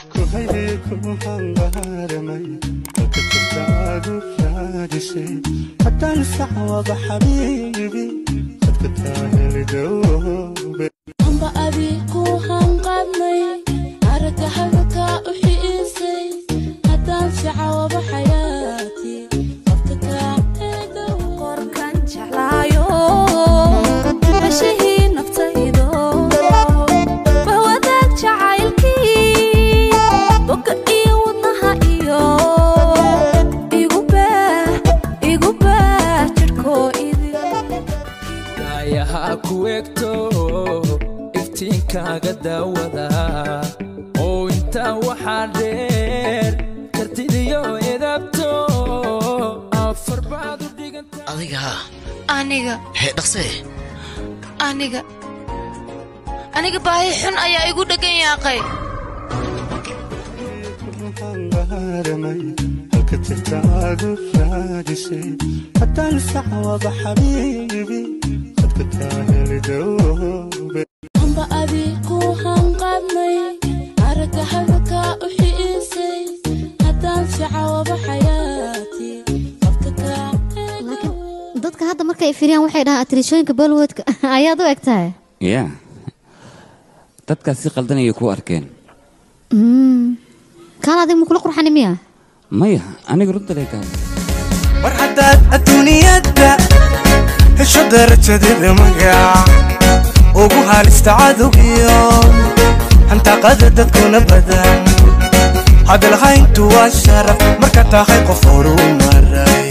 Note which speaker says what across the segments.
Speaker 1: kuhayay ku hangaaramay halka jirtaadu raadisay haddaan sacwaba xabiibi dadka taahelidobe
Speaker 2: amba abi ku hanqadnay aragga hadalka u xiisay haddaan sicawaba xayaati qofka kaa
Speaker 3: qorkan jeclaayo bashihii naftaydo bahwadaag jacaylkii boga iyo wadnaha iyo igu baah igu baah jidhkoo idin
Speaker 4: ayaha ku egto iftiinkaaga daawada oo intaa waxaa dheer kartidiyo edabto afar baad u dhiganta
Speaker 5: adiga haa
Speaker 6: aniga
Speaker 5: hee dhaqsee
Speaker 6: aniga aniga baahi xun ayaa igu dheggan yaaqay
Speaker 1: hangaaramay halka jirtaadu raadisay haddaan sacwaba xabiibi dadka taahelidobe
Speaker 2: amba abi ku hanqadnay aragga hadalka u xiisay haddaan sicawaba xayaati qofka kaa
Speaker 7: dadka hadda markay firiyaan waxay dhahaan atirishooyinka bollywoodka ayaad u eg tahay
Speaker 8: yaa dadkaas si qaldan ayay ku arkeen
Speaker 7: kaan adig makula qurxani miya
Speaker 8: maya aniga runta lee kaa
Speaker 9: war haddaad adduuniyadda hesho darajadeeda magac ugu halista cadowgiyo hantaaqada dadkuna badan hadalhayntu waa sharaf marka tahay qof horu maray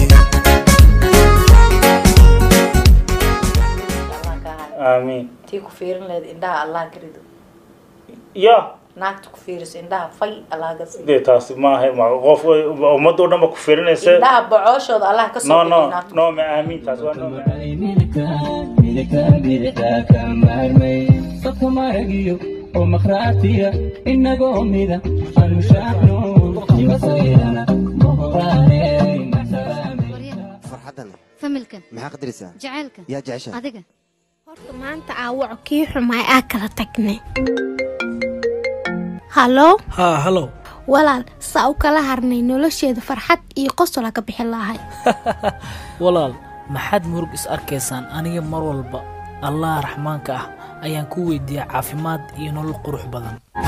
Speaker 10: aamiin
Speaker 11: tii ku fiirin lahayd indhaha allah garido
Speaker 10: ya
Speaker 11: naagta ku fiiriso indhaha fay allah ka siiyo
Speaker 10: dee taasi maaha ma qof ummadda oo dhan ba ku fiirinaysa
Speaker 11: indhaha bocooshooda allah ka soo
Speaker 10: no no
Speaker 11: bixiyo naagta
Speaker 10: no ma aamiin taas waa no ma
Speaker 4: dadka maragiyo oo makhraatiya inagoo mida alushaacno imasayrana
Speaker 12: farxaddan
Speaker 7: familkan
Speaker 12: maxaa qadaraysaa
Speaker 7: jacaylka
Speaker 12: yaa jecesha
Speaker 7: adiga
Speaker 3: horta maanta aawaco kii xumaay aa kala tagnay hallo
Speaker 13: haa halow
Speaker 3: walaal saa u kala harnay nolosheeda farxad iyo qosola ka bixin lahay
Speaker 13: walaal maxaad murug is arkaysaan aniga mar walba allah raxmaanka ah ayaan ku weydiiyaa caafimaad iyo nolol qurux badan